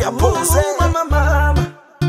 Sikia pose. Mama, mama.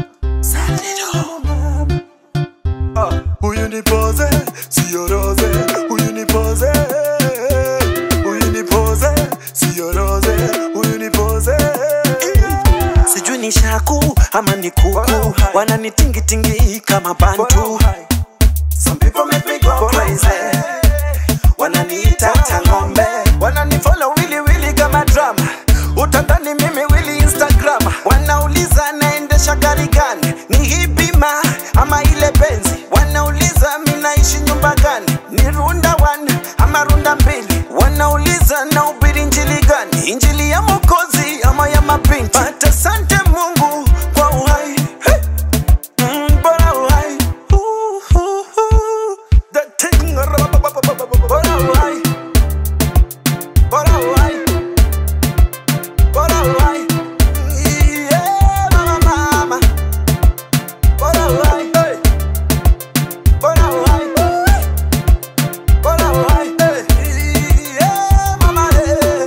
Ah, Huyu ni pose, sio rose. Huyu ni pose. Huyu ni pose, sio rose. Huyu ni pose. sijui ni shaku ama ni kuku wananitingitingi kama bantu Some people make me go crazy wananiita tangombe wananifollow wili wili kama drama utadhani mimi wili instagram wanauliza naendesha gari gani ni hipima ama ile benzi wanauliza mi naishi nyumba gani ni runda one ama runda mbili wanauliza na ubiri injili gani injili ya mokozi ama ya mapinti but asante mungu kwa uhai hey. Mm, bora uhai Ooh, ooh, ooh. The thing, bora uhai bora uhai bora uhai Yeah, mama, mama. Bora uhai, hey. Bora uhai, bora uhai, hey. Yeah, mama, hey.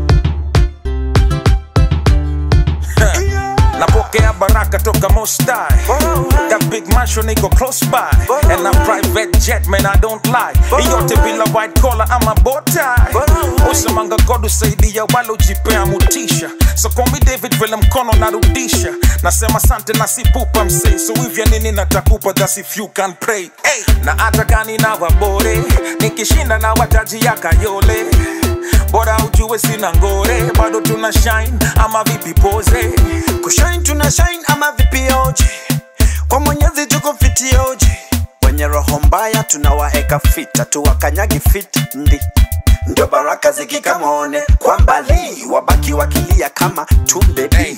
napokea baraka toka mostai That big mansion iko close by And a private jet man I don't lie Iyote bila white collar ama botai Usemanga God usaidia wale ujipea mutisha So call me David vile mkono narudisha Nasema sante na sipupa msee So hivya nini natakupa that's if you can pray hey. Na hata kani na wabore Nikishinda na wataji ya kayole Bora ujue sina ngore Bado tuna shine ama vipi pose kushine tuna shine ama vipioje kwa mwenyezi tuko fitioje wenye roho mbaya tunawaeka fita tuwakanyagi fit ndi ndio baraka zikikamone kwa mbali wabaki wakilia kama tumbebi Hey.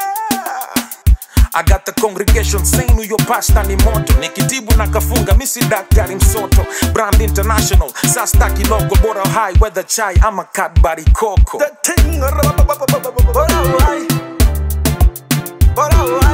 I got the congregation saying huyo pasta ni moto nikitibu na kafunga misi daktari msoto brand international sastaki logo bora high weather chai ama kadbari koko The thing, bora uhai, bora uhai,